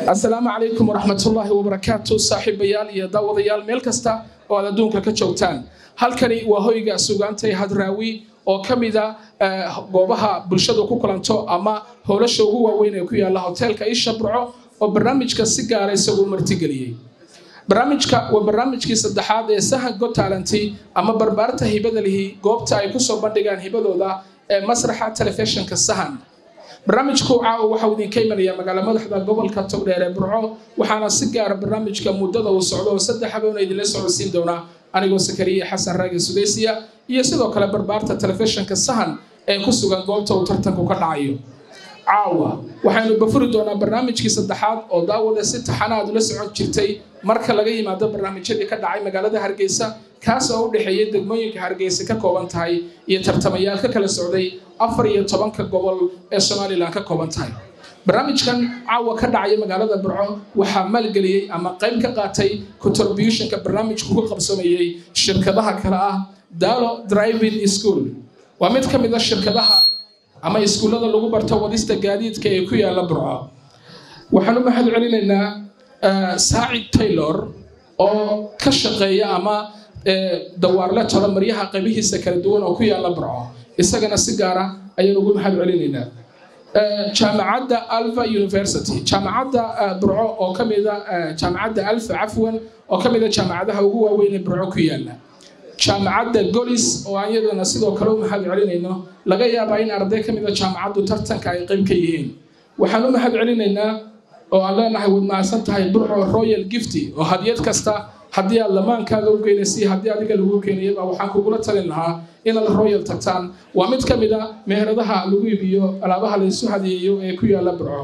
asalaamu calaykum waraxmatullaahi wabarakaatu saaxiibayaal iyo daawadayaal meel kasta oo aad adduunka ka joogtaan halkani waa hoyga sugaantay hadraawi oo ka mida goobaha bulshadu ku kulanto ama howlasha ugu waaweyn ee ku yaala hoteelka isha burco oo barnaamijka si gaara isagu martigeliyey barnaamijka waa barnaamijkii saddexaad ee sahan go talanti ama barbaarta hibada lihi goobta ay kusoo bandhigaan hibadooda ee masraxa telefishinka sahan barnaamijku caawa waxau idinka imanaya magaala madaxda gobolka togdheer ee burco waxaana si gaara barnaamijka muddada uu socdo oo saddex habeena idinla socodsiin doonaa anigoo sakariya xasan raagi sudaysiya iyo sidoo kale barbaarta telefishinka sahan ee ku sugan goobta uu tartanku ka dhacayo caawa waxaynu bafuri doonaa barnaamijkii saddexaad oo daawada si taxana aad ula socon jirtay marka laga yimaado barnaamijyadii ka dhacay magaalada hargeysa kaas oo u dhexeeyay degmooyinka hargeysa ka kooban tahay iyo tartamayaal ka kala socday afar iyo tobanka gobol ee somalilan ka kooban tahay barnaamijkan caawa ka dhacaya magaalada burco waxaa maalgeliyey ama qayb ka qaatay contributionka barnaamijku ku qabsamayey shirkadaha kale ah dalo driving school waa mid ka mid a shirkadaha ama iskuullada lagu barto wadista gaadiidka ee ku yaala burco waxaan u mahad celinaynaa saacid taylor oo ka shaqeeya ama dawaarle tolo maryaha qaybihiisa kala duwan oo ku yaala burco isagana si gaara ayaan ugu mahad celinaynaa jaamacadda alva university jaamacadda burco oo ka mida jaamacadda alfa cafwan oo ka mida jaamacadaha ugu waaweyn ee burco ku yaala jaamacadda golis oo aan iyadana sidoo kale u mahad celinayno laga yaabaa in arday ka mida jaamacaddu tartanka ay qayb ka yihiin waxaan u mahad celinaynaa oo aan leenahay waad mahadsan tahay burco royal gifty oo hadiyad kasta haddii aad lamaankaaga u geynaysa haddii adiga lagu keenayaba waxaan kugula talin lahaa inaad royal tagtaan waa mid ka mid a meheradaha lagu iibiyo alaabaha laysu hadiyeeyo ee ku yaala burco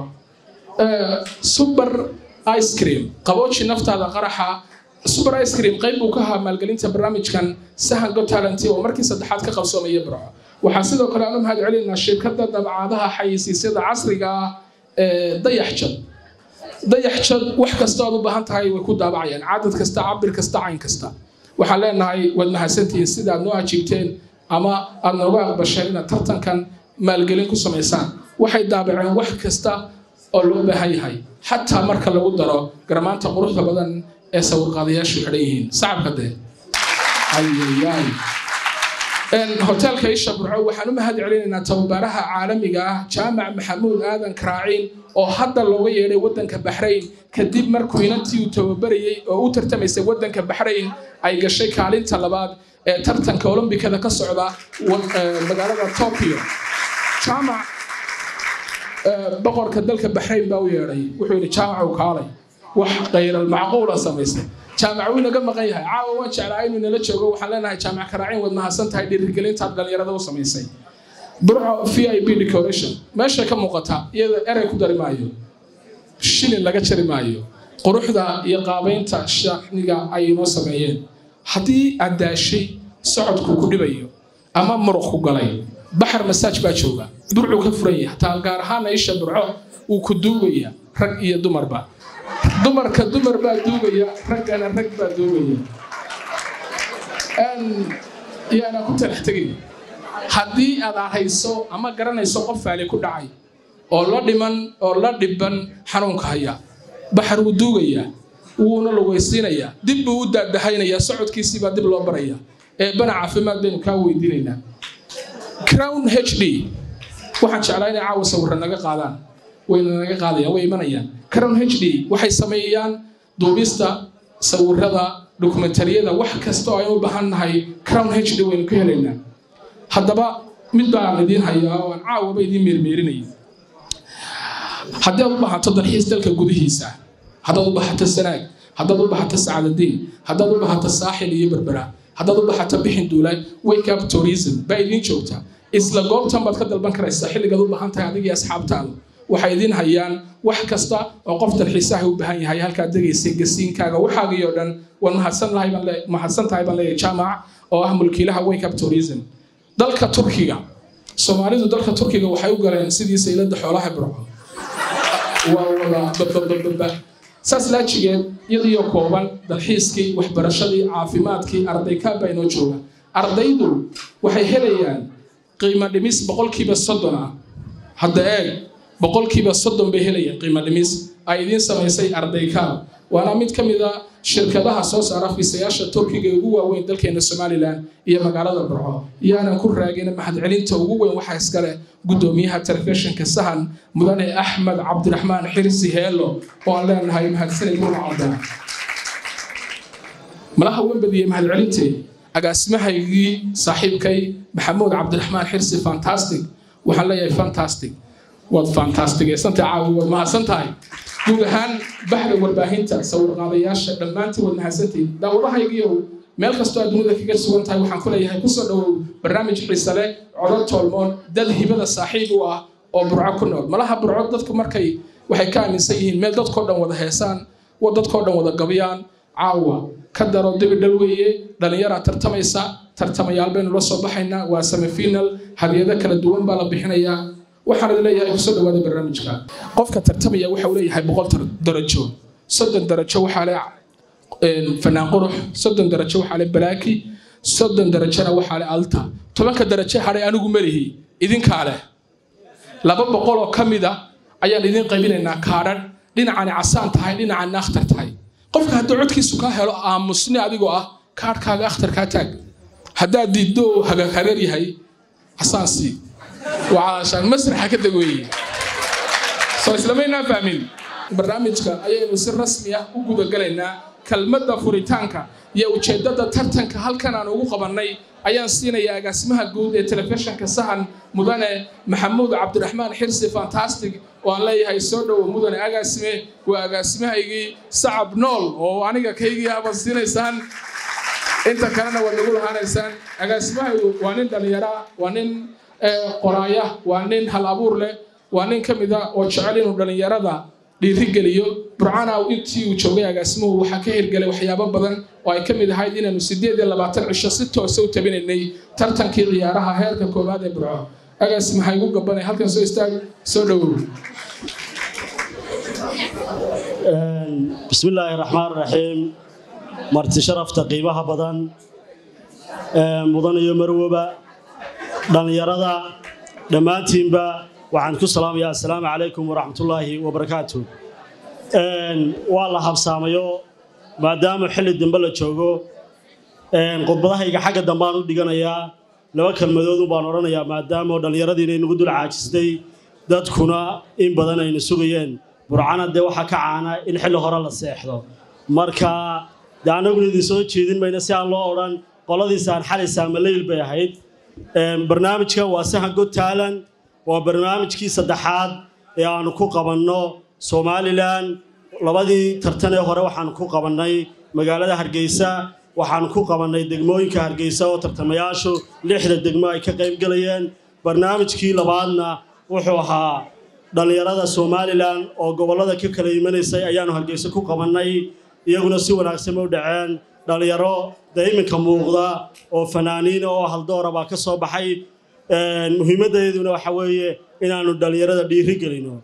super ice cream qabooji naftaada qaraxa super ice cream qayb buu ka ahaa maalgelinta barnaamijkan sahan go talent oo markii saddexaad ka qabsoomaya burco waxaa sidoo kale aan u mahad celinaa shirkadda dabcaadaha xayisiisyada casriga ah ee dayaxjad dayaxjad wax kasta oad u baahan tahay way ku daabacayaan cadad kasta cabir kasta cayn kasta waxaan leenahay waad mahadsantihiin sida aad noo ajiibteen ama aad nooga aqbasheen inaad tartankan maalgelin ku samaysaan waxay daabaceen wax kasta oo loo baahan yahay xataa marka lagu daro garmaanta quruxda badan ee sawirqaadayaashu xidhan yihiin sacabka dee ayayaay hoteelka isha burco waxaan u mahad celinaynaa tababaraha caalamiga ah jaamac maxamuud aadan karaaciin oo hadda looga yeedhay waddanka baxrayn kadib markuu inantii uu tababarayey oo u tartamaysay waddanka baxrayn ay gashay kaalinta labaad ee tartanka olombikada ka socda magaalada tokyo jaamac boqorka dalka baxrayn baa u yeedhay wuxuu yidhi jaamacow kaalay wax khayral macquula samaysay jaamac wuu naga maqan yahay caawa waan jeclaa inuu nala joogo waxaan leenahay jaamac karaacin waad mahadsan tahay dhiirigelintaad dhallinyarada u samaysay burco v i b decoration meesha ka muuqata iyada erey ku dari maayo shilin laga jari maayo quruxda iyo qaabaynta shacniga ay inoo sameeyeen haddii aad daashay socodku ku dhibayo ama muruq ku galay baxar masaaj baa jooga burcuu ka furan yahay hataa gaar ahaana isha burco wuu ku duugaya rag iyo dumarba dumarka dumar baa duugaya raggana rag baa duugaya yaana ku talax tegay haddii aad ahayso ama garanayso qof faali ku dhacay oo la dhiman oo la dhiban xanuunka haya baxar wuu duugayaa wuuna lugaysiinayaa dib buu u daadahaynayaa socodkiisiibaa dib loo baraya eebbana caafimaad baynu kaa weydiinaynaa crown h d waxaan jeclaa inay caawa sawirra naga qaadaan wayna naga qaadayaan way imanayaan crown h d waxay sameeyaan duubista sawirada dokumentariyada wax kasta oo aynu u baahan nahay crown h d waynu ka helaynaa haddaba mid baan idiin hayaa oo aan caawaba idiin meermeerinaya haddii aad u baahato dalxiis dalka gudihiisa haddaad u baahato sanaag haddaad u baahato sacadadiin haddaad u baahato saaxil iyo berbera haddaad u baahato bixin duulaay wake up tourism baa idiin joogta isla goobtan baad ka dalban karaysaa xilligaad u baahan tahay adigii asxaabtaada waxay idiin hayaan wax kasta oo qof dalxiisaha u baahan yahay halkaad degaysay gasiinkaaga waxaagii oo dhan waad mahadsan tahay baan leeyahay jaamac oo ah mulkiilaha wake up tourism dalka turkiga soomaalidu dalka turkiga waxay u galeen sidii saylada xoolaha burco waa wada bababababa saas laajigeed iyadiyo kooban dalxiiskii waxbarashadii caafimaadkii arday kaabaa inoo jooga ardaydu waxay helayaan qiimo dhimis boqolkiiba soddon ah hadda eeg boqolkiiba soddon bay helayaan qiimo dhimis ay idiin samaysay ardaykaal waana mid ka mid a shirkadaha soo saara fiisayaasha turkiga ee ugu waaweyn dalkeena somalilan iyo magaalada burco iyaanan ku raagin mahadcelinta ugu weyn waxaa iskale gudoomiyaha telefishinka sahan mudane axmed cabdiraxmaan xirsi heelo oo aan leenahay mahadsanid murcada malaha wembadiye mahadcelintee agaasimahaygii saaxiibkay maxamuud cabdiraxmaan xirsi fantastic waxaan leeyahay fantastic waad fantastigaysantahay caawi waad mahadsan tahay guud ahaan baxda warbaahinta sawirqaadayaasha dhammaantiin waad mahadsantihin daawadahaygiiow meel kastoo aad dunida kaga sugan tahay waxaan ku leeyahay kusoo dhowow barnaamij xiise leh codod toolmoon dad hibada saaxiib u ah oo burco ku nool malaha burco dadku markay waxay ka aaminsan yihiin meel dadkoo dhan wada heesaan dadkoo dhan wada gabyaan caawa ka daro dibi dhal weeye dhallinyaraa tartamaysa tartamayaal baynu la soo baxaynaa waa semifinal hadiyado kala duwan baa la bixinayaa waxaan idin leeyahay kusoo dhawaada barnaamijka qofka tartamaya waxa uu leeyahay boqol darajo soddon darajo waxaa le fanaan qurux soddon darajo waxaa le balaaki soddon darajona waxaa le alta tobanka darajo hadhay anigu melihi idinkaa leh laba boqol oo ka mid a ayaan idin qaybinaynaa kaadhan dhinacani casaan tahay dhinacani akhtar tahay qofka hadduu codkiisu kaa helo aamusni adigoo ah kaadhkaaga akhtarkaa taag haddaad diiddo hagahareer yahay casaansii وعشان مسرح كده قوي soo islamaynaa fahmin barnaamijka ayaynu si rasmi ah u guda galaynaa kelmadda furitaanka iyo ujeeddada tartanka halkan aan ugu qabannay ayaan siinayaa agaasimaha guud ee telefishinka sahan mudane maxamuud cabdiraxmaan xirsi fantastic oo aan leeyahay soo dhowo mudane agaasime waa agaasimahaygii sacab nool oo aniga kaygii abaad siinaysaan inta kalena waad nagu lahaanaysaan agaasimahaygu waa nin dhallinyara waa nin qoraaya waa nin hal abuur leh waa nin ka mid a oo jecel inuu dhallinyarada dhiirigeliyo burcana intii uu joogay agaasimuhu waxaa ka hirgelay waxyaabo badan oo ay ka mid ahayd inaanu sideed iyo labaatan cisho si toose u tabinaynay tartankii ciyaaraha heerka koowaad ee burco agaasima ha igu gabanay halkan soo istaag soo dhowow بسم الله الرحمن الرحيم marti sharafta qiimaha badan mudan iyo marwoba dhallinyarada dhammaantiinba waxaan ku salaamayaa assalaamu calaykum waraxmatullaahi wabarakaatu waa la habsaamayo maadaama xilli dambe la joogo khudbadahayga xagga dambaan u dhiganayaa laba kelmadoodu baan odhanayaa maadaama dhallinyaradii inay nagu dul caajistay dadkuna in badan ayna sugayeen burcana dee waxaa ka caana in xilli hore la seexdo marka dee annaguna idin soo jeedin mayna si aan loo odhan qoladiisaan xalaysaa maleyl bay ahayd barnaamijkan waa sahan god taalan waa barnaamijkii saddexaad ee aanu ku qabanno somalilan labadii tartan ee hore waxaanu ku qabannay magaalada hargeysa waxaanu ku qabannay degmooyinka hargeysa oo tartamayaashu lixda degmo ay ka qaybgelayeen barnaamijkii labaadna wuxuu ahaa dhallinyarada somalilan oo gobollada ka kala imanaysay ayaanu hargeysa ku qabannay iyaguna si wanaagsan u dhaceen dhallinyaro dee iminka muuqda oo fanaaniina oo haldoora baa ka soo baxay muhiimaddeeduna waxa weeye inaannu dhallinyarada dhiiri gelino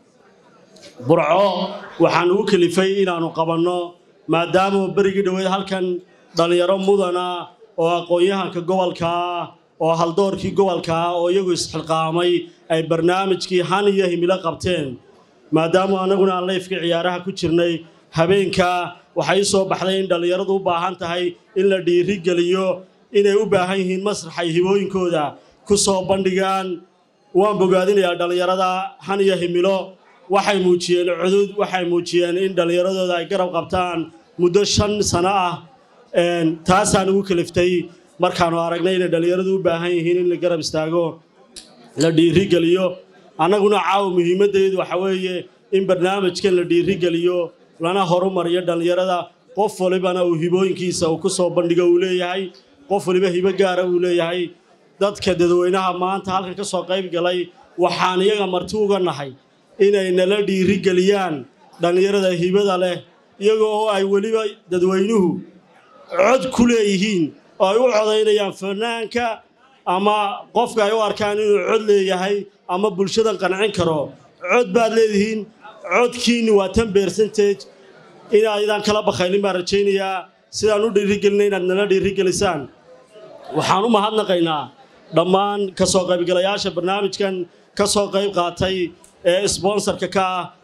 burco waxaan ugu kelifay inaannu qabanno maadaama berigii dhoweed halkan dhallinyaro mudana oo aqoon-yahanka gobolkaa oo haldoorkii gobolkaa oo iyagu isxilqaamay ay barnaamijkii han iyo himilo qabteen maadaama annaguna aan layfka ciyaaraha ku jirnay habeenkaa waxay soo baxday in dhallinyaradu u baahan tahay in la dhiiri geliyo inay u baahan yihiin masraxay hibooyinkooda ku soo bandhigaan waan bogaadinayaa dhallinyarada han iyo himilo waxay muujiyeen cudud waxay muujiyeen in dhallinyaradooda ay garab qabtaan muddo shan sano ah taasaan ugu kaliftay markaannu aragnay inay dhallinyaradu u baahan yihiin in la garab istaago la dhiiri geliyo annaguna caawa muhiimaddeedu waxa weeye in barnaamijkan la dhiiri geliyo lana horumariyo dhallinyarada qof walibana uu hibooyinkiisa uu ku soo bandhigo uu leeyahay qof waliba hibo gaara uu leeyahay dadka dadweynaha maanta halkan ka soo qayb galay waxaan iyaga marti uga nahay inay nala dhiiri geliyaan dhallinyarada hibada leh iyaga oo ay weliba dadweynuhu cod ku leeyihiin oo ay u codaynayaan fanaanka ama qofka ay u arkaan inuu cod leeyahay ama bulshadan qancin karo cod baad leedihiin codkiinni waa tan beersantage inaydaan kala bakhaylin baan rajaynayaa sidaan u dhiirigelinay inaad nala dhiirigelisaan waxaan u mahadnaqaynaa dhammaan ka soo qaybgalayaasha barnaamijkan ka soo qayb qaatay ee sbonsarka ka ah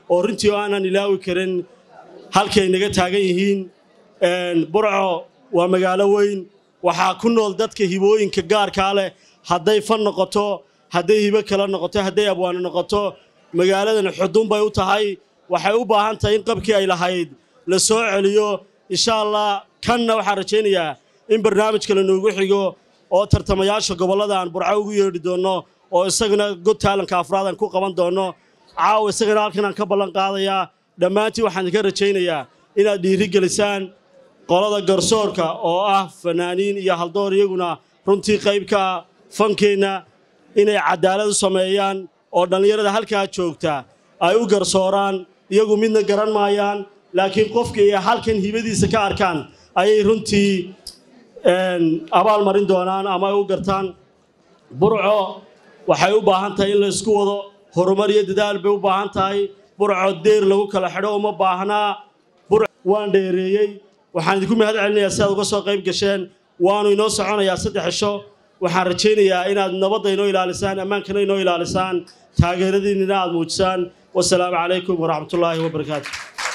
oo runtii oo aanan ilaawi karin halkay naga taagan yihiin burco waa magaalo weyn waxaa ku nool dadka hibooyinka gaarkaa leh hadday fan noqoto hadday hibo kale noqoto hadday abwaano noqoto magaaladan xudun bay u tahay waxay u baahan tahay in qabkii ay lahayd la soo celiyo insha allah kanna waxaan rajaynayaa in barnaamij kale noogu xigo oo tartamayaasha gobollada aan burco ugu yeedhi doonno oo isagana god taalanka afraad aan ku qaban doonno caawa isagana halkan aan ka ballan qaadayaa dhammaantiin waxaan idinka rajaynayaa inaad dhiiri gelisaan qolada garsoorka oo ah fanaaniin iyo haldoor iyaguna runtii qaybka fankeenna inay cadaalad u sameeyaan oo dhallinyarada halkaa joogta ay u garsooraan iyagu midna garan maayaan laakiin qofka ay halkan hibadiisa ka arkaan ayay runtii abaal marin doonaan ama ay u gartaan burco waxay u baahan tahay in la isku wado horumar iyo dadaal bay u baahan tahay burco deer lagu kala xidho uma baahnaa waan dheereeyey waxaan idinku mahad celinayaa si aad uga soo qayb gasheen waanu inoo soconayaa saddex cisho waxaan rajaynayaa inaad nabadda inoo ilaalisaan ammaankana inoo ilaalisaan taageeradiinnina aad muujisaan wasalaamu calaykum waraxmatullaahi wabarakaatu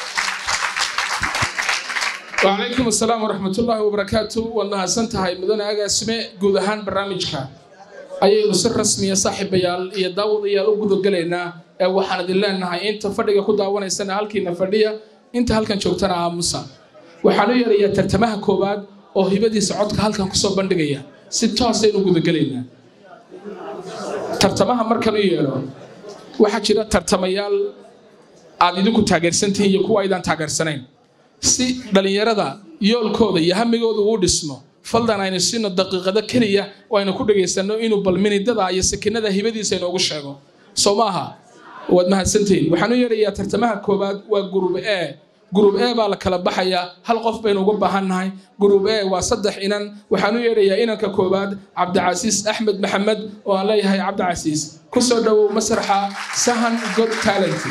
وعليكم السلام ورحمة الله وبركاته والله سنتهاي مدن أجا اسمه جودهان برنامجك أي سر رسمي صاحب بيال يداود يا أوجد قلنا وحنا دلنا إنها أنت فرق كده وانا السنة هالكي نفردية أنت هالكن شوكتنا عامسا وحنا يرى ترتمها كوباد oo hibadii socodka halkan kusoo bandhigaya si toosaynu gudagelaynaa tartamaha markan u yeelo waxaa jira tartamayaal aad idinku taageersantihiin iyo kuwa aydaan taageersanayn si dhallinyarada yoolkooda iyo hamigooda uu dhismo faldan aynu siino daqiiqado keliya oo aynu ku dhagaysano inuu balminidada iyo sakinada hibadiisa inoogu sheego soo maaha waad mahadsantihiin waxaan u yeerayaa tartamaha koowaad waa gurub e gurub e baa la kala baxayaa hal qof baynu uga baahannahay gurub e waa saddex inan waxaan u yeerayaa inanka koowaad cabdicasiis axmed maxamed oo aan leeyahay cabdicasiis ku soo dhowow masraxa sahan god talent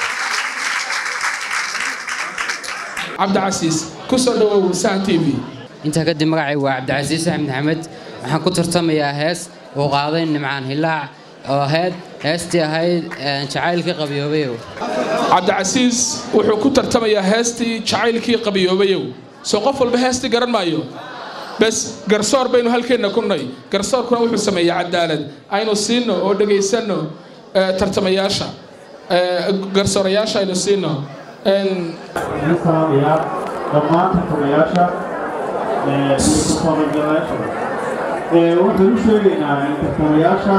cabdicasiis ku soo dhowow sahan t v intaa kadib magacay waa cabdicasiis axmed maxamed waxaan ku tartamayaa hees uu qaaday nimcaan hilaac oo ahayd heestii ahayd jacaylkii qabyoobayow cabdicasiis wuxuu ku tartamayaa heestii jacaylkii qabiyoobayow soo qof walba heestii garan maayo bes garsoor baynu halkeenna ku nay garsoorkuna wuxuu sameeyaa cadaalad aynu siino oo dhegaysanno tartamayaasha garsoorayaasha aynu siino salaamayaa dhammaan tartamayaasha iyo kasooqaybgalayaasha waxaan u sheegaynaa tartamayaasha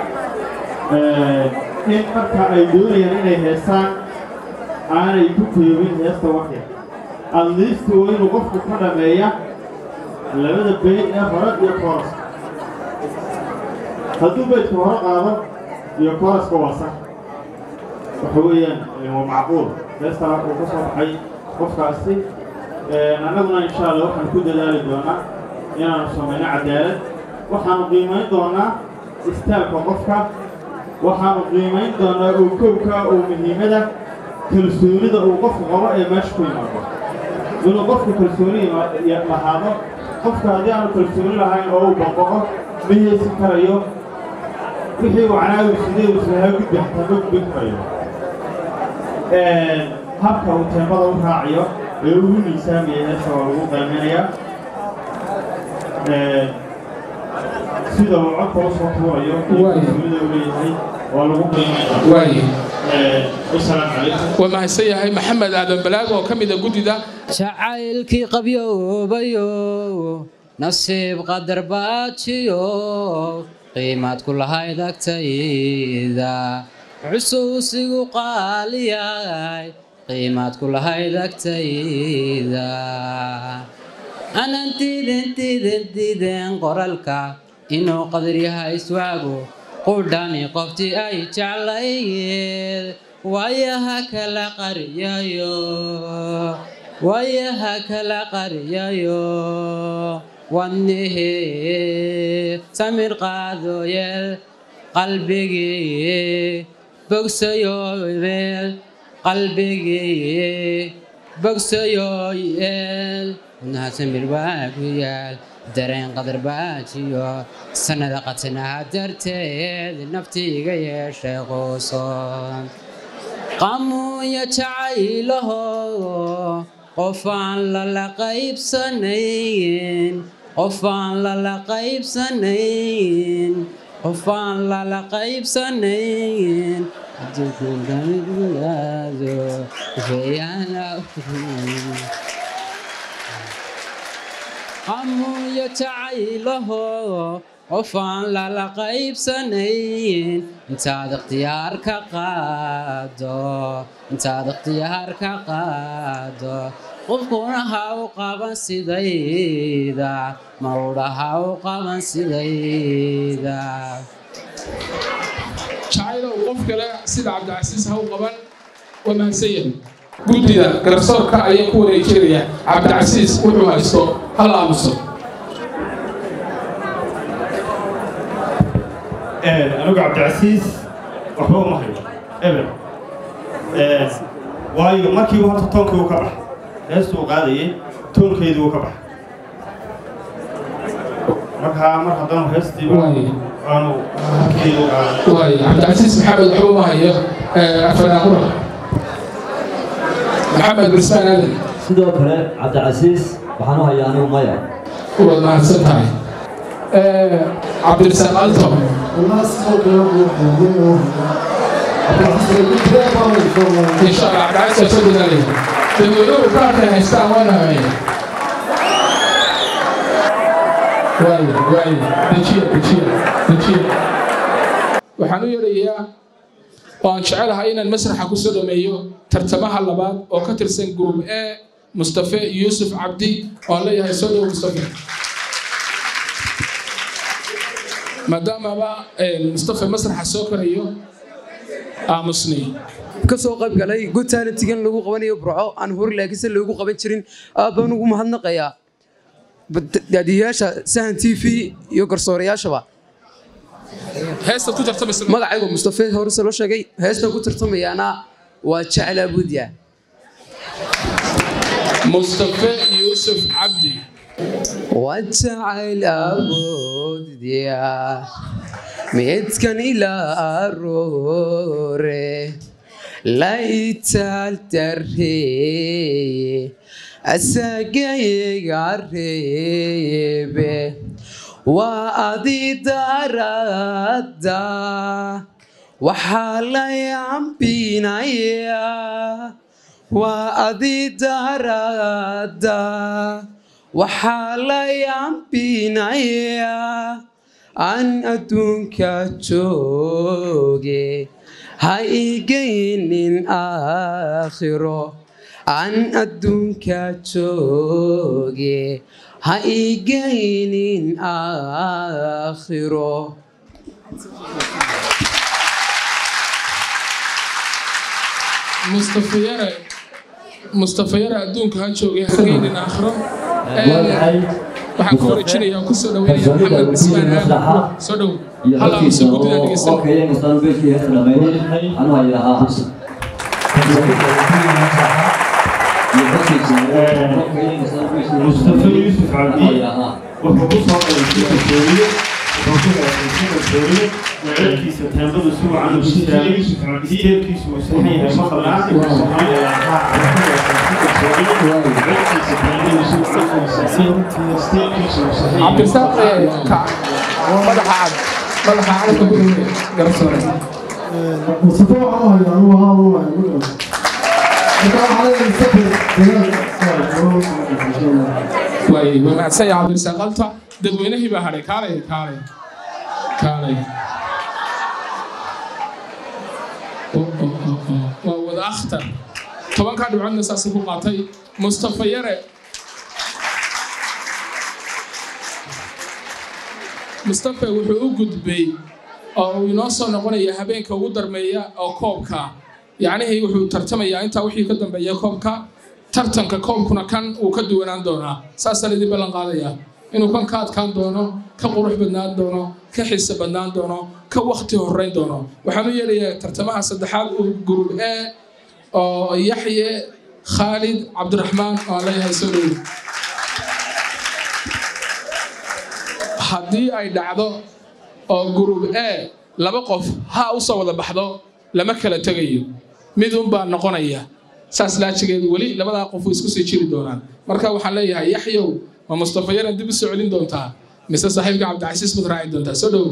in marka ay doonayaan inay heestaan aanay ku koobin heesta waxya adliisti waa inuu qofku ka dhameeya labada beyd ee hore iyo kooraska hadduu beydka hore qaado iyo kooraska waa sax waxa weeyaan waa macquul heestaa uu ka soo baxay qofkaasi annaguna insha allah waxaan ku dadaali doonaa inaanu samayno cadaalad waxaanu qiimayn doonaa istaalka qofka waxaanu qiimayn doonaa oo kowka oo muhiimada kalsoonida uu qofku qabo ee meesha ku yimaado inuu qofku kalsooni lahaado qofka haddii aanu kalsooni lahayn oo uu baqoqo ma heesin karayo wixii uu canaawi sidee uu islahaa gudbi xataa ma gudbin karayo habka uu teemada u raacayo ee ugu miisaamaya heesa waa lagu qiimaynayaa sida uu codka u soo tuurayo iyo kalsoonida uu leeyahay waa lagu qiimaynaya waaye wasalaamu calaykum waa mahadsan yahay maxamed aadan balaag oo ka mid a guddida jacaylkii qabyoobayo nasiib qadar baajiyo qiimaad ku lahayd agtayda xusuusigu qaaliyay qiimaad ku lahayd agtayda anan diiden diiden diiden qoralka inuu qadar yahay iswaagu qudhani qoftii ay jeclayd waayaha kala qariyayo waayaha kala qariyayo wadnihi samir qaadoyeel qalbigii bogsayoyeel qalbigii bogsayoyeel wadnaha samir waa ku yaal dareen qadar baajiyo sannada qatanaha darteed nafti iga yeeshay quuso qamuunya jacaylaho qof aan lala qaybsanayn qof aan lala qaybsanayn qof aan lala qaybsanayn qamuunya jacaylaho qof aan lala qaybsanayn intaad ikhtiyaar ka qaado intaad ikhtiyaar ka qaado qofkuna ha u qaban sidayda marudha ha u qaban sidayda jacaylow qof kale sida cabdicasiis ha u qaban waa mahadsan yahay guddida garsoorka ayaa ku wareejinaya cabdicasiis wuxuu haysto hal aamuso anigu cabdicasiis waxba uma hayo eber waayo markii horta toonkii uu ka baxay heestuu qaadayay toonkeedii uu ka baxay markaa mar haddanu heestii Waaye. aanu halkeedu qaaday waay cabdicasiis maxamed waxba uma hayo afanaaqura maxamed bismaan aadan sidoo kale cabdicasiis waxaan u hayaa anigu maya waad mahadsan tahay cabdirasaaq alto insha allah cabdicasiis waa soo dadaalaya dadweynuhu kaarkay haystaan waana hameeya waayo waayo dejiya dejiya dejiya waxaan u yeerayaa oo aan jecelahay inaan masraxa ku soo dhameeyo tartamaha labaad oo ka tirsan group a mustafe yuusuf cabdi oo aan leeyahay soo dhowo mustafe maadaamaba mustafe masraxa soo korayo aamusni kasoo qayb galay good talentigan lagu qabanayo burco aan hor laakiinse loogu qaban jirin aad baan ugu mahadnaqayaa daadiyayaasha sahan t v iyo garsoorayaashaba heestaad ku tartamaysa magacaygu mustafe horese loo sheegay heestan ku tartamayaana waa jecel abuudya mustafe yuusuf cabdi waa jacayl abuudya midkan ilaa aroore la itaal darreeye asagayga reebe waa adi darada waxaa la yambinayaa waa adi darada waxaa la yambinayaa aan adduunka jooge ha igaynin aakhiro aan adduunka jooge ha igaynin aakhiro mustafe yare mustafe yare adduunka ha joogay hageynin aakhiro waayahay waxaan ku wareejinayaa ku soo dhaweynaya maxamed bismaan aadan soo dhow hal aamuso guddida dhegeysan okayenstaan beeshii heesta dhameeyey waxaan u hayaa mustafe yuusuf cabdi wuxuu ku soo galay si kalsooniye wuxuu ku galay si kalsooniye wecelkiisa teembadu si wacan u istaagay isteelkiisu uu saxan yahay ma qabnaa cabdirasaaq ka madaxa cad madaxa calanka guriga garsoore waay waa mahadsan yahay cabdirasaaq alta dadweynihii baa hadhay kaalay kaalay kaalay Oh, oh, oh, oh. waa wada akhtar tobankaa dhibcoodna saasay ku qaatay mustafa yare mustafa wuxuu u gudbay oo uu inoo soo noqonaya habeenka ugu darmeeya oo koobka yacnihii wuxuu tartamayaa intaa wixii ka dambeeya koobka tartanka koobkuna kan uu ka duwanaan doonaa saasaan idin ballan qaadayaa inuu kan ka adkaan doono ka qurux badnaan doono ka xiise badnaan doono ka wakti horeyn doono waxaan u yeelayaa tartamaha saddexaad uu gurub e oo yaxye khaalid cabdiraxmaan oo aan leeyahay soo dhowi haddii ay dhacdo oo gurub e laba qof ha u soo wada baxdo lama kala tegayo mid unbaa noqonaya saas laajigeedu weli labadaa qof way isku sii jiri doonaan marka waxaan leeyahay yaxyow ma mustafa yaran dib u soo celin doontaa mise saaxiibka cabdicasiis baad raaci doontaa soo dhowow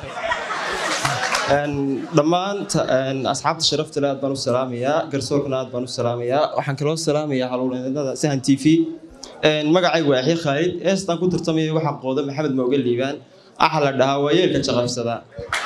dhammaan asxaabta sharafta le aad baan u salaamayaa garsoorkana aad baan u salaamayaa waxaan kaloo salaamayaa howlwadeennada sahan t v magacaygu waa yaxya khaalid heestaan ku tartamaya waxaa qooda maxamed mooge liibaan waxaa la dhahaa waa yeelka jaqabsada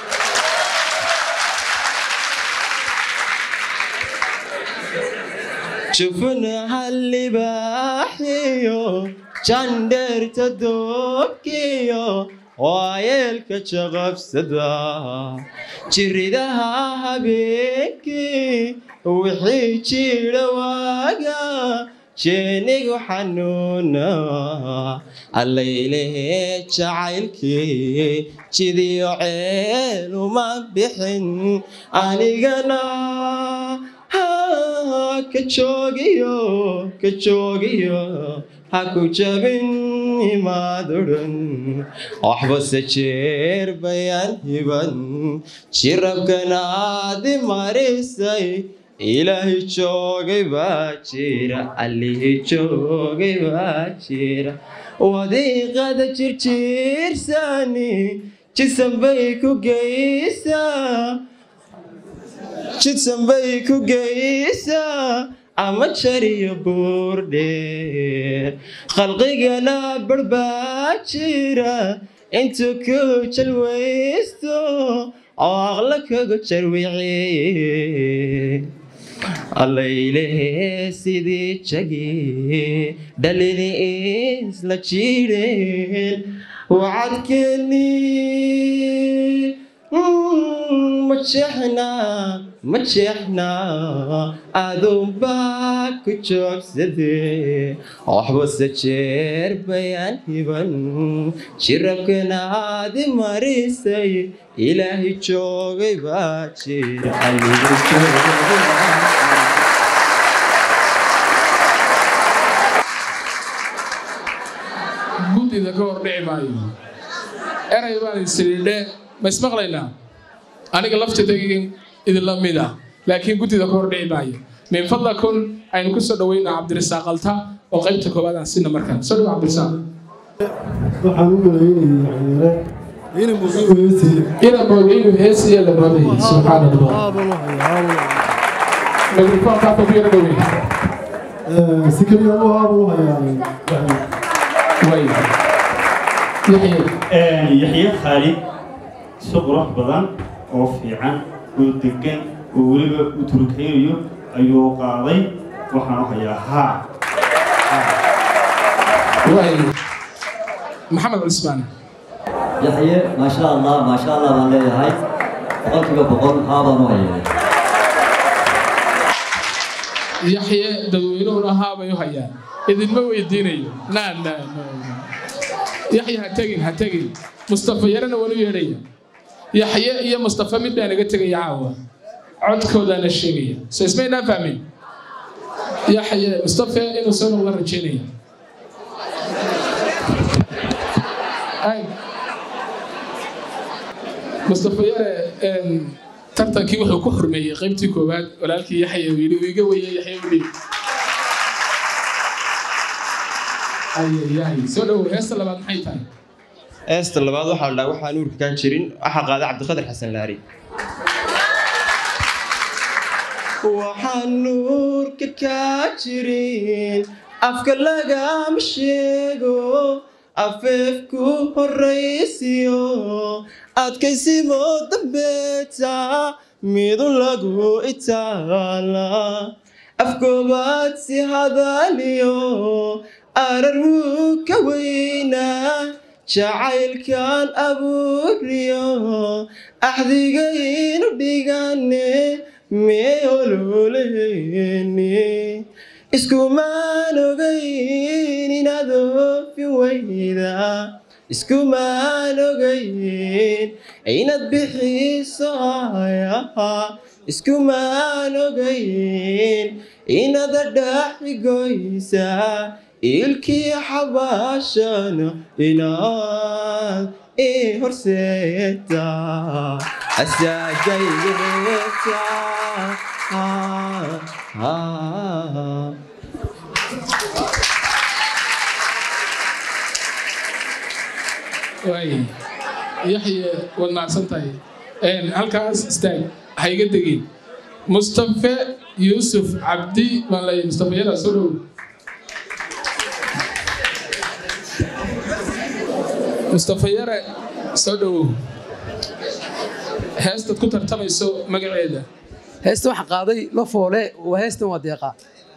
jufnaha libaaxiyo jandheerta doobkiyo waa yeelka jaqabsada jiridaha habeenkii wixii jira waaga jeenigu xanuuna allaylehe jacaylkii jidiyo ceel uma bixin anigana ka joogiyo ka joogiyo ha ku jabin imaadudhan waxbase jeer bayaan hiban jirabkanaadi marisay ilaahay joogay baa jira allihii joogay baa jira wadiiqada jirjiirsani jisan bay ku geysaa jidsan bay ku geysaa ama jariyo buurdheer khalqigana barbaa jira intuu ku jalwaysto oo aqla kaga jarwiciye allaylehe sidii jagi dhalini isla jireen wacadkeeni ma jeexna ma jeexna aduunbaa ku joogsadee waxbase jeer bayaan hiban jirabkanaadi marisay ilaahay joogay baa jira alligii joogay guddida ka hor dhici maayo eray baan isiriidhe ma ismaqlaynaa aniga laftidaygan idinla mid ah laakiin guddida ka hor dhici maayo min fadlakum aynu ku soo dhaweynaa cabdirasaaq alta oo qaybta koowaad aan sina markaan soo dhawo cabdirasaaq waxaan u malaynayay yare inay muqiimaysi ina moogaynu heesiya la moodayay subxaana allah aaban u hayaa mikrofoonkaa ku yara dhaweyn si keliya u aaban u hayaa way yaxye yaxye khaalid si qurux badan oo fiican oo degan oo weliba u turkaynayo ayuu qaaday waxaan u hayaa haa way maxamed cusmaan yaxye maasha allah maasha allah baan leeyahay boqolkiiba boqol haa baan u hayaa yaxye dadweynuhuna haabay u hayaan idinma weydiinayo naa naa naa yaxye ha tegin ha tegin mustafa yarana waan u yeedhaya yaxye iyo mustafa mid baa naga tegaya caawa codkoodaana sheegaya so ismaynaa fahmin yaxye mustafa inuu soo noqda rajeynaya ay mustafa yare een, tartankii wuxuu ku xurmeeyey qaybtii koowaad walaalkii yaxya uu yidhi uu iga weeyey yaxya u dhiib ayayahay soo dhowow heesta labaad maxay tahay heesta labaad waxaa la dhahaa waxaa nuurka kaa jirin waxaa qaaday cabdiqadir xasan laari waxaan nuurka kaa jirin afka lagama sheego afeefku horaysiyo adkaysimo dambeeta midu lagu itaala afkoobaad si hadaliyo arar wuu ka weynaa jacaylkan abuuriyo axdigaynu dhigane mee ololeheni iskumaan ogayn inaad oofin weyda iskumaan ogayn inaad bixiso ayaha iskumaan ogayn inaad adhaxigoysa ilkii xabaashana inaad ii horseeta asaagaygeeta waay yaxye waad macsan tahay halkaas istaag ha iga degin mustafe yuusuf cabdi baan leeyahay mustafe yara soo dhow mustafe yare soo dhowow heestaad ku tartamayso magaceeda heesta waxa qaaday la foole waa heestan waa deeqa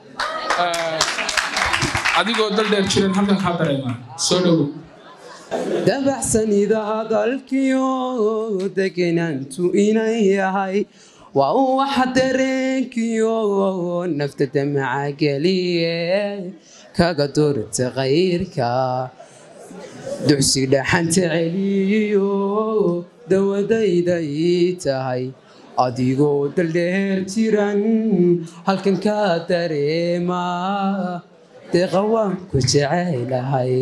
adigoo dal dheer jiran halkan kaa dareema soo dhowow dabaxsanida hadalkiyo degenaantu inay yahay waa uu waxa dareenkiyo nafta damaca geliye kaga durta kayrka ducsi dhaxanta celiyo dawadayday tahay adigoo daldheer jiran halkan ka dareema deeqa waan ku jecelahay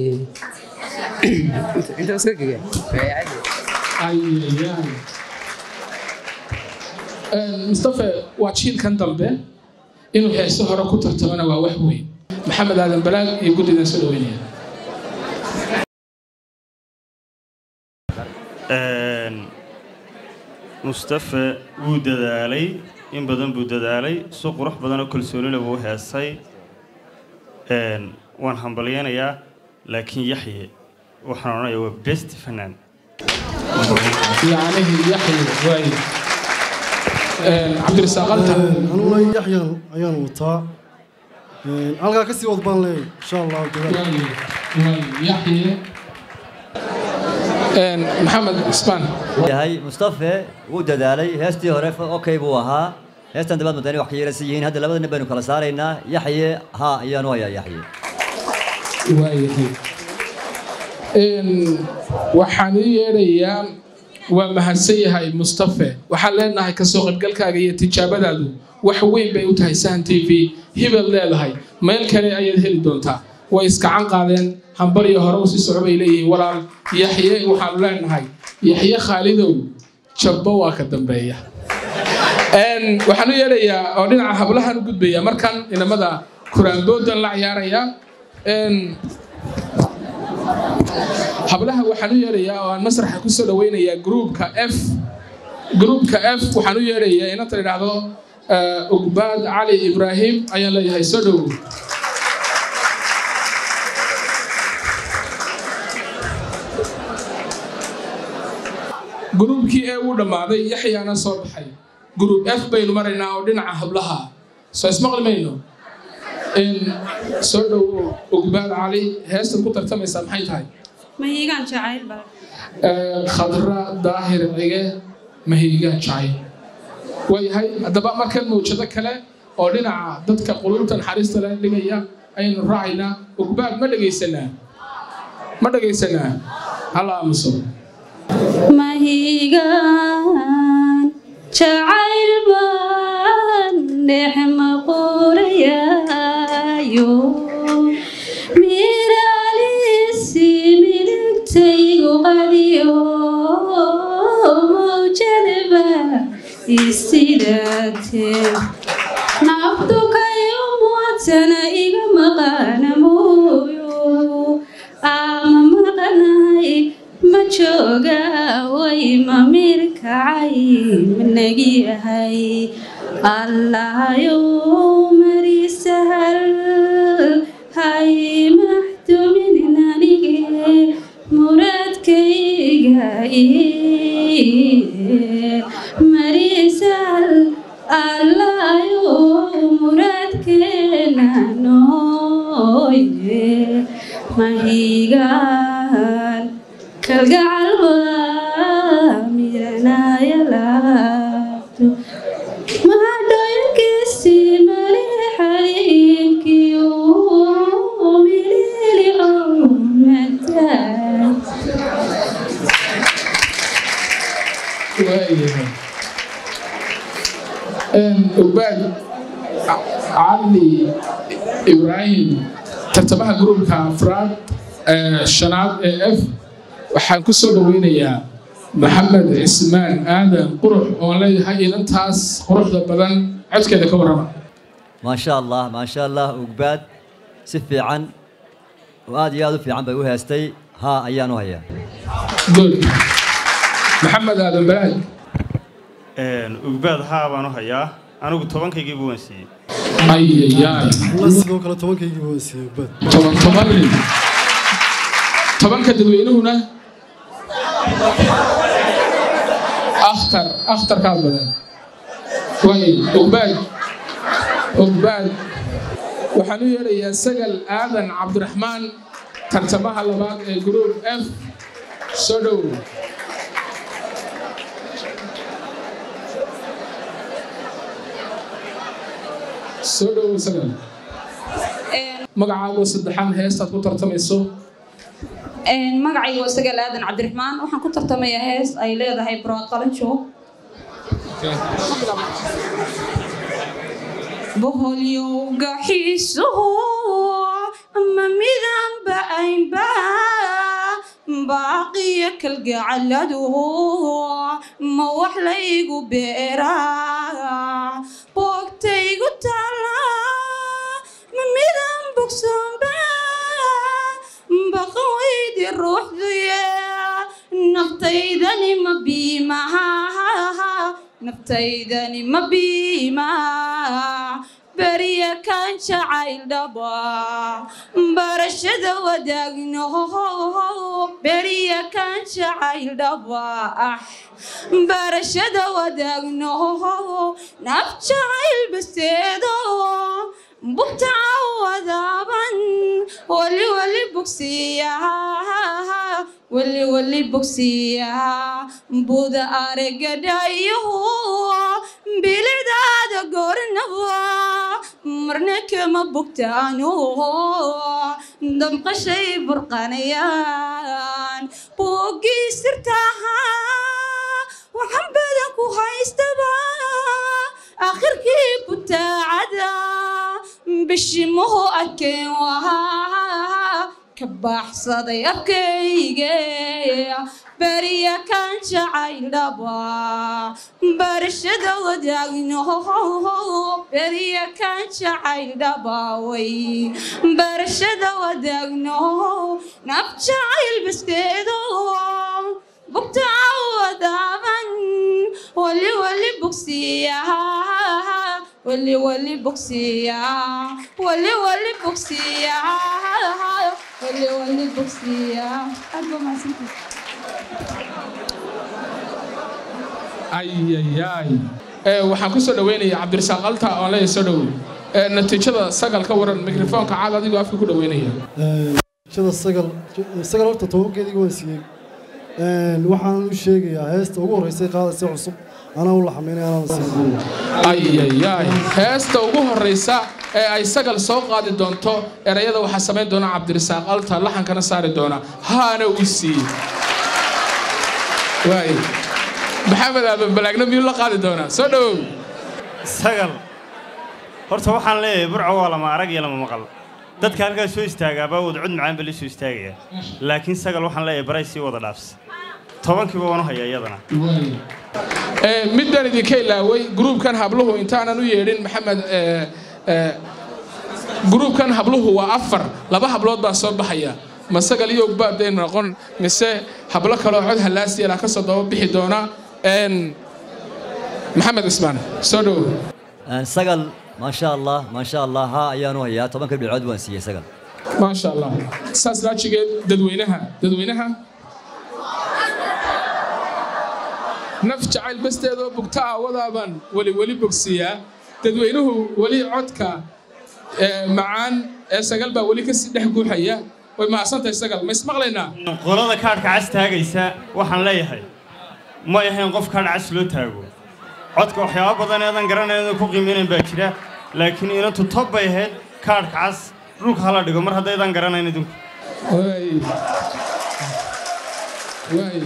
intaas ka gege mustafe waa jiilkan dambe inuu heeso hore ku tartamana waa wax weyn maxamed aadan balaag iyo guddidan soo dhaweynaya mustafe wuu dadaalay in badan buu dadaalay si qurux badanoo kalsoonina wuu heesay waan hambalyanayaa laakiin yaxye waxaan odhanayaa waa best fanaan yacnihi yaxye waay cabdirasaaq altan aniguna yaxyan ayaan wataa halkaa kasii wad baan leeyahay insha allahu taala yaxye maxamed ismaan yahay mustafe wuu dadaalay heestii hore okay buu ahaa heestan dabaad madani wax ka yeelasa yihiin hadda labada nin baynu kala saaraynaa yaxye haa ayaanu hayaa yaxye waayahay waxaan ii yeedhayaa waa mahadsan yahay mustafe waxaan leenahay kasoo qaybgalkaaga iyo tijaabadaadu wax weyn bay u tahay sahan t v hibad leedahay meel kale ayaad heli doontaa way iskacan qaadeen hambaliyo hore usii soco bay leeyihiin walaal yaxye waxaanu leenahay yaxye khaalidow jabbo waa ka dambeeya waxaan u yeedhayaa oo dhinaca hablahan u gudbaya markan inamada kuraandoodan la ciyaaraya hablaha waxaan u yeedhayaa oo aan masraxa kusoo dhaweynayaa gruupka f gruupka f waxaan u yeedhayaa inanta la idhaahdo ugbaad cali ibraahim ayaan leeyahay soo dhow gruubkii ee uu dhammaaday yaxyaana soo baxay gruub f baynu maraynaa oo dhinaca hablaha soo ismaqli mayno soo dhow ugbaad cali heestaad ku tartamaysaa maxay tahay mahiigaan jacayl baa khadra daahir cige mahiigaan jacayl waayahay haddaba markan mawjado kale oo dhinaca dadka qulubta naxariista leh dhigaya ayaynu raacaynaa ugbaad ma dhegaysanaa ma dhegaysanaa hala aamuso mahiigaan jacayl baan dhex maqoorayaayo miraalisi miligtaygu qadiyo mawjadaba isidaatee naftu kayo muwadsana iga maqaana mooyo ama maqanay ma jooga way mamirkacay managi yahay allahayo mari sahal hay maxdumin anige muradkayga mari sahal allahayo muradkeena nooye mahigaan kalgacal waa miranaya laabto mahadhoyankiisii mali xaliimkiyo milili oo mataa waayahay ugbaad cali ibraahim tartamaha gruubka afraad shanaad ee f waxaan ku soo dhaweynayaa maxamed cismaan aadan qurux oon leeyahay inantaas quruxda badan codkeeda ka warrama ما شاء الله ما شاء الله وقباد سفي عن وآد يا في عن بيوها استي ها أيانو هيا good maxamed aadan balaad ugbaad haa baan u hayaa anigu tobankaygii buu waan siiyey ayayaay la sidoo kale tobankaygii baan siiyey bad toban toban nin tobanka dadweynuhuna akhtar akhtarkaa badan way ogbaad ogbaad waxaan u yeerayaa sagal aadan cabdiraxmaan tartamaha labaad ee group f soo dhow soo dhow sagal magacaago saddexaan heestaad ku tartamayso magacaygu waa sagaal aadan cabdiraxmaan waxaan ku tartamayaa hees ay leedahay buraaqalanjo boholyowga xiisuhu ama midanba aynba baaqiya kalgacaladu ma wax laygu beeraa boogtaygu taala ma midan bogsoonba baqawaydi ruuxduye naftaydani ma biimaha naftaydani ma biima beriya kan jacayl dhaba barashada wadaagno beriya kan jacayl dhaba ah barashada wadaagno naf jacayl basteedo bugta wadaaban wali wali bugsiya wali wali bugsiya buda aragadhayo bilidaada goornaba marna kama bugtaano damqashay burqanayaan boogii sirtaha waxaan badan ku haystaba akhirkii butaacada bishimuhu arkeen wahaa ka baaxsaday afkayge beriya kan jacayl dhaba barashada wadaagno beriya kan jacayl dhaba way barashada wadaagno naf jacayl baskeedo bugta wadaaban wali wali bugsiya wali wali bugsiya wali wali bugsiya wali wali bugsiya aad baa mahadsantahay ayayaay waxaan ku soo dhaweynayaa cabdirasaaq alta oon leeyahay soo dhowow natiijada sagal ka waran mikrofoonka caad adigoo afka ku dhaweynaya shada sagal sagal horta tobankeedii waan siiyey waxaan u sheegayaa heesta ugu horreysay qaadaysa cusub anaa u laxamaynay anaan siin ayayaay heesta ugu horreysa ee ay sagal soo qaadi doonto erayada waxaa samayn doona cabdirasaaq alta laxankana saari doona haana uu siiyey waay maxamed aadan balaagna miyuu la qaadi doonaa soo dhowow sagal horta waxaan leeyahay burco waa lama arag iyo lama maqal dadka halkaas soo istaagaabaa wada cod macaan ba la soo istaagaya laakiin sagal waxaan leeyahay baray sii wada dhaafs tobankiiba waan u hayaa iyadana middan idinka ilaaway gruubkan habluhu intaanan u yeedhin maxamed gruubkan habluhu waa afar laba hablood baa soo baxaya ma sagal iyo ogbaadday noqon mise hablo kaloo cod hallaasiyala ka soo daba bixi doona maxamed cismaan soo dhow sagal ما شاء الله ما شاء الله ها أيانو هيا طبعا كل بالعود وانسية سجل ما شاء الله ساس راتشيجي ددوينها ددوينها naf jacayl basteedoo bugtaa wadaaban weli weli bogsiyaa dadweynuhu weli codka macaan ee sagal baa weli kasii dhex guuxaya way mahadsantahay sagal ma ismaqlaynaa qolada kaadhka cas taagaysa waxaan leeyahay ma ahayn qof kaadh cas loo taago codka waxyaabo badan eedan garanayn ku qiimaynayn baa jira laakiin inantu tob bay ahayd kaadhka cas dhulka hala dhigo mar haddaydan garanayn idinku waay waay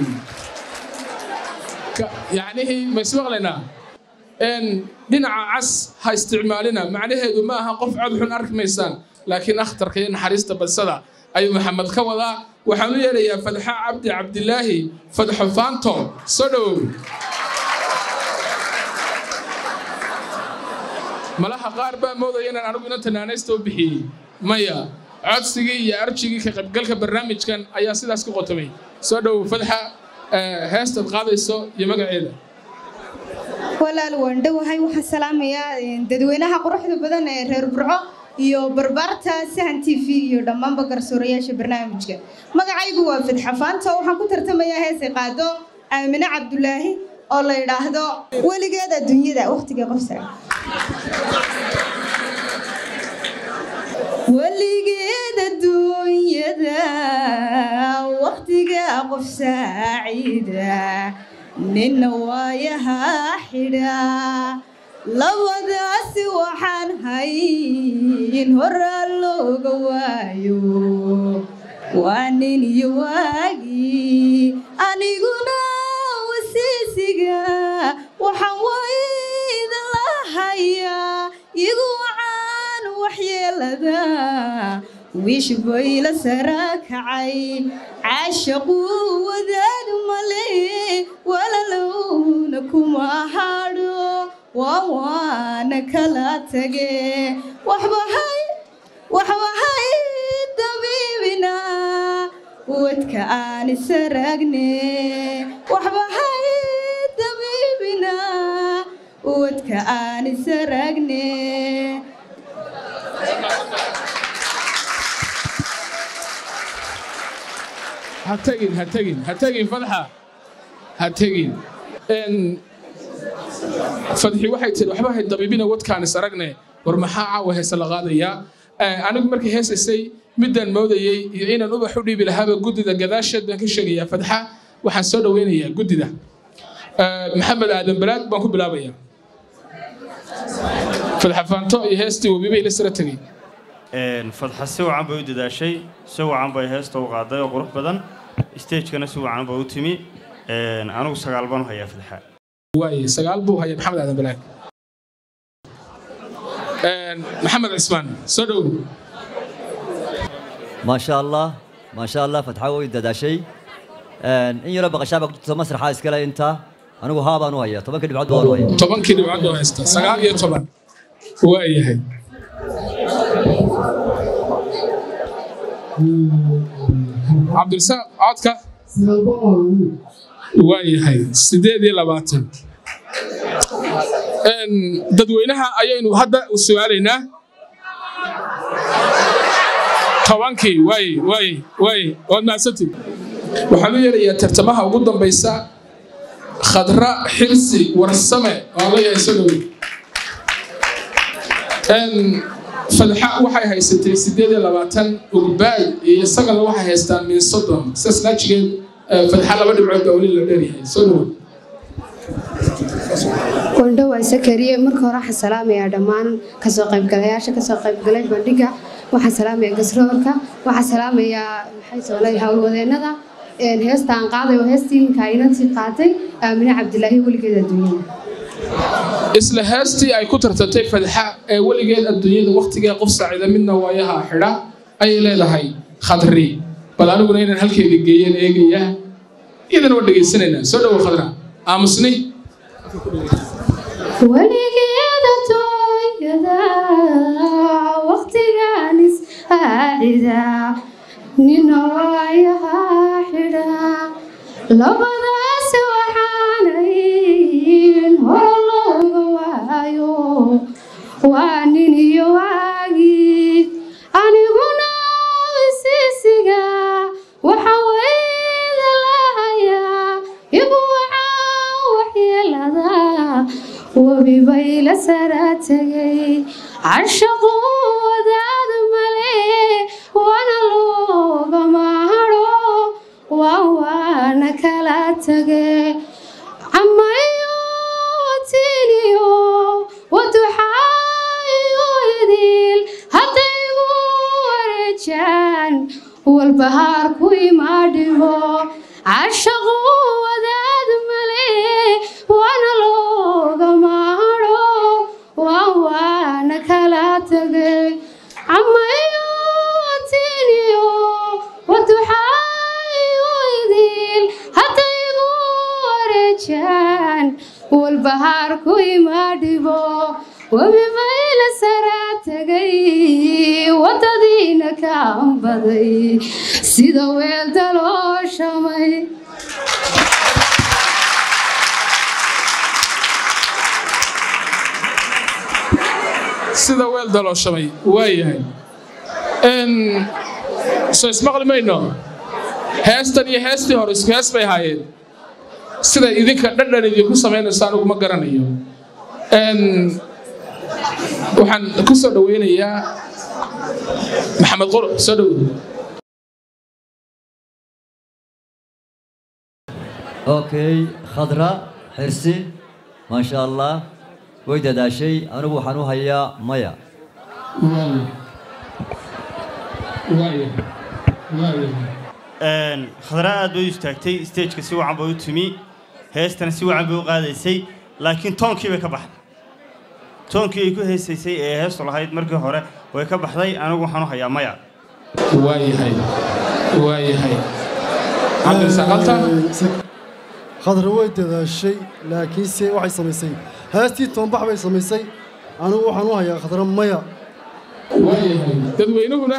yacnihii ma ismaqlaynaa dhinaca cas ha isticmaalina macnaheedu ma aha qof cod xun arki maysaan laakiin akhtarka iyo naxariista badsada ayuu maxamed ka wadaa waxaan u yeelayaa fadxa cabdi cabdilaahi fadxo faanto soo dhowow malaha qaar baa moodaya inaan anigu inanta naanaysta u bixiyey maya codsigii iyo arjigii ka qaybgalka barnaamijkan ayaa sidaas ku qotomay soo dhow fadxa heestaad qaadayso iyo magaceeda walaal waan dhowahay waxaan salaamayaa dadweynaha quruxda badan ee reer burco iyo barbaarta sahan t v iyo dhammaanba garsoorayaasha barnaamijka magacaygu waa fadxa faanta waxaan ku tartamayaa heesay qaado aamine cabdulaahi oo la yidhaahdo weligeed adduunyada waqtiga qof saac weligeed adduunyada waqtiga qof saacida nina waayahaa xidha labadaasi waxaan hayn horaa looga waayo waa nin iyo waagii aniguna wasiisiga waxaan waydan lahayaa igu wacaan waxyeelada wiish bayla sara kacay caashaquu wadaad male walalowna kuma hadho waa waana kala tage waxbahay waxbahay dabiibina wadka aan isaragne waxbahay dabiibina wadka aan isaragne ha tegin ha tegin ha tegin fadxa ha tegin fadxi waxay tiri waxba hay dabiibina wadkaan is aragne war maxaa caawa heese la qaadayaa anigu markii heesaysay midaan moodayey iyo inaan ubax u dhiibi lahaaba guddida gadaasheed baan ka sheegayaa fadxa waxaan soo dhoweynayaa guddida maxamed aadan balaad baan ku bilaabayaa fadxa faanto iyo heestii webibay la sara tegey fadxa si wacan bay u dadaashay si wacan bay heesta u qaaday oo qurux badan stagekana si wacan bay u timi anigu sagaal baan u hayaa fadxa waaye sagaal buu haya maxamed aadan balaag maxamed cismaan soo dhow ما شاء الله ما شاء الله فتحوا دداشي إن يرى بقى شعبك مسرح هاي سكلا أنت أنا وهابا نويا طبعا كده بعد نويا tobankii dhibcood oo haysta sagaal iyo toban waayahay cabdirasaaq codka waayahay sideed iyo labaatan dadweynaha ayaynu hadda su'aalaynaa tobankii waaye waaye waaye waad mahadsantied waxaan u yeerayaa tartamaha ugu dambaysa khadra xirsi warsame oo leeyahay soo dhowe fadxa waxay haysatay sideed iyo labaatan ugbaad iyo sagala waxay haystaan min soddon sidaas naajigeed fadxa laba dhibcood baa weli la dheeryahay soo dhowe wandho waa sakariye marka hore waxaan salaamayaa dhammaan kasoo qaybgalayaasha kasoo qaybgalay bandhiga waxaan salaamayaa gasroorka waxaan salaamayaa maxay soolay howlwadeennada heesta aan qaaday oo heestii ninka inantii qaatay aamine cabdilaahi weligeed adduunyada isla heestii ay ku tartantay fadxa ee weligeed adduunyada wakhtigee qof saacida midna waayaha xidha ayay leedahay khadri bal aniguna inaan halkeeda geeyeen eegaya iyadana waa dhegaysanaynaa soo dhowo khadra aamusni weligeed adduunyada waqtigaan ishaacida nina waayaha xidha labadaas waxaanayn hore looga waayo waa nin iyo waagii aniguna isiisiga waxa weyda lahayaa igu wacaa waxyeelada webi bay la sara tegay cashaqu wadaad male wana loogama hadho waa waana kala tage camayo watiniyo waduxaayo idil haddaygu wareejaan walbahaar ku imaadhibo cashaqu wadaad male wana loogama hadho waa waana kala tegay camayo watiniyo waduxaayo idil haddaygu wareejaan walbahaar ku imaadhibo webi bay meel saraa tagay waddadiina ka ambaday sida weel dalooshamay sida weel dalooshamay waayahay soo ismaqli mayno heestan iyo heestii hore isku hees bay ahaayeen sida idinka dhadhan idinku samaynayso anigu ma garanayo waxaan ku soo dhoweynayaa maxamed qurux soo dhow okay khadra xirsi maasha allah way dadaashay anigu waxaan u hayaa maya khadra aad bay u istaagtay stageka si wacan bay u timi heestana si wacan bay u qaadaysay laakiin toonkii bay ka baxday toonkii ay ku heesaysay ee heestu lahayd markii hore way ka baxday anigu waxaan u hayaa maya waayahay waayahay cabdirasaaqalta khadra way dadaashay laakiinse waxay samaysay heestii toonbax bay samaysay anigu waxaan u hayaa khadra maya waayahay dadweynuhuna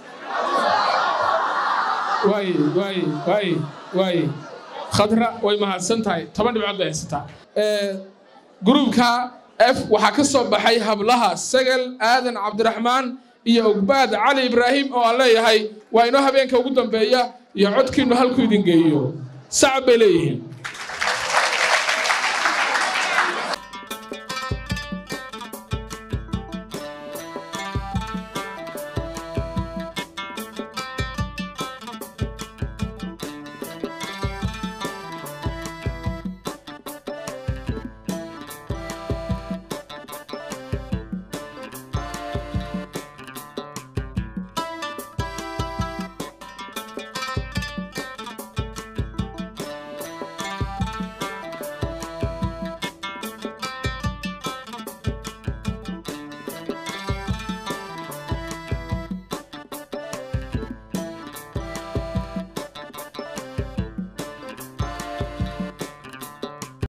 waaye waaye waaye waaye khadra way mahadsan tahay toban dhibcood bay haysataa gruubka f waxaa ka soo baxay hablaha sagal aadan cabdiraxmaan iyo ogbaad cali ibraahim oo aan leeyahay waa inoo habeenka ugu dambeeya iyo codkiinnu halku idin geeyo sacab bay leeyihiin